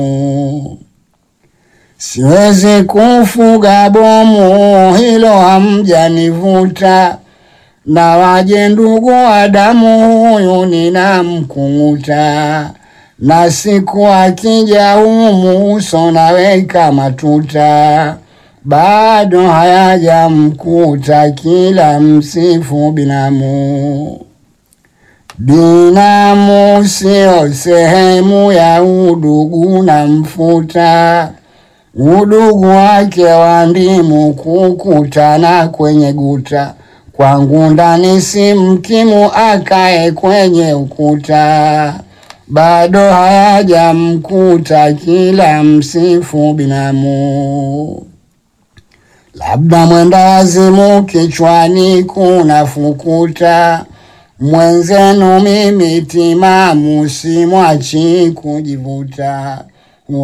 Siwezi kufuga bomu, hilo hamjanivuta, na waje ndugu wa damu, huyu ninamkung'uta, na siku akija humu uso naweka matuta, bado hayajamkuta, kila msifu binamu. Binamu sio sehemu ya udugu na mfuta, udugu wake wa ndimu kukutana kwenye guta, kwangu ndani si mkimu akae kwenye ukuta, bado hayajamkuta, kila msifu binamu. Labda mwendawazimu kichwani kuna fukuta, mwenzenu mimi timamu, simwachi kujivuta.